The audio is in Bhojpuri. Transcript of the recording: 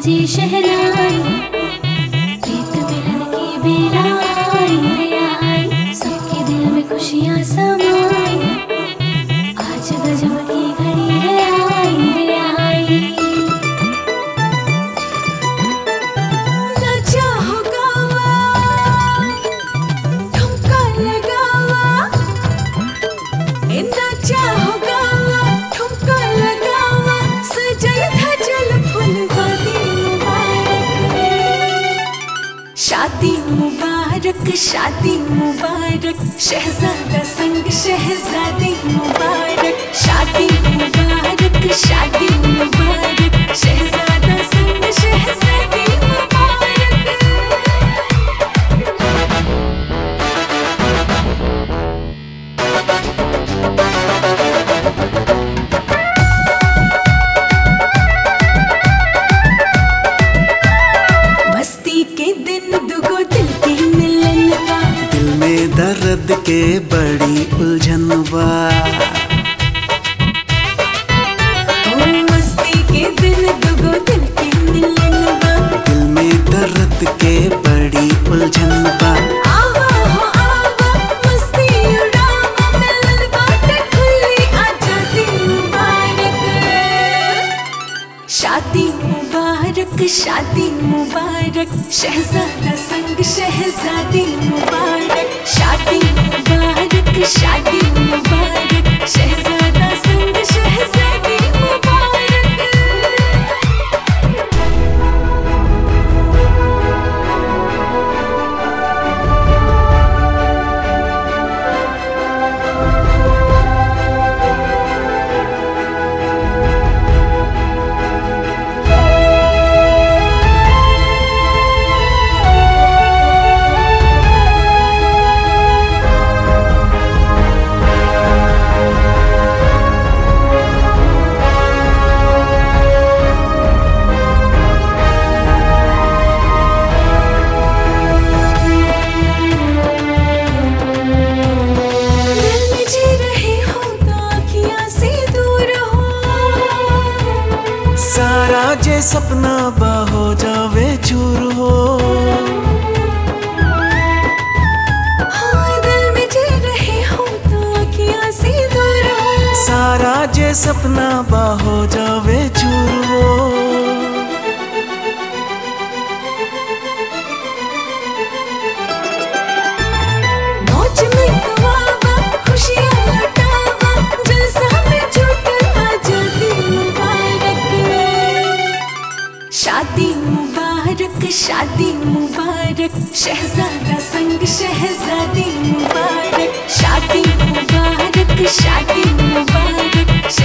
बजे शहनाई प्रीत मिलन की बेला आई रे आई सबके दिल में खुशियाँ समाई आज गजब की घड़ी है आई रे आई ना चाहो गावा ठुमका लगावा ए ना चाहो गावा ठुमका लगावा सजल धजल फुलवारी मुबारक शादी मुबारक शादी मुबारक शहजादा संग शहजादी मुबारक शादी मुबारक शादी मुबारक शहजादा संग शहजादी मुबारक मस्ती के दिन दुगो दिल के मिलन बा दिल में दर्द के बड़ी उलझन बा ओ मस्ती के दिन दुगो दिल के मिलन बा दिल में दर्द के बड़ी उलझन बा आवा हो आवा मस्ती उड़ावा मिलन बाटे खुली आजादी मुबारक शादी मुबारक शादी मुबारक शहजादा संग शहजादी मुबारक शादी मुबारक शादी मुबारक शहजादा संग शहजादी मुबारक दिल में जी रहे हो तो आँखियाँ से दूर हो सारा जे सपना बा हो जावे चूर हो हाँ दिल में जी रहे हो तो आँखियाँ से दूर हो सारा जे सपना बा हो जावे चूर हो मौज में गवावा खुशियाँ लुटावा जलसा में जुटल आजादी मुबारक शादी मुबारक शादी मुबारक शहजादा संग शहजादी मुबारक शादी मुबारक शादी मुबारक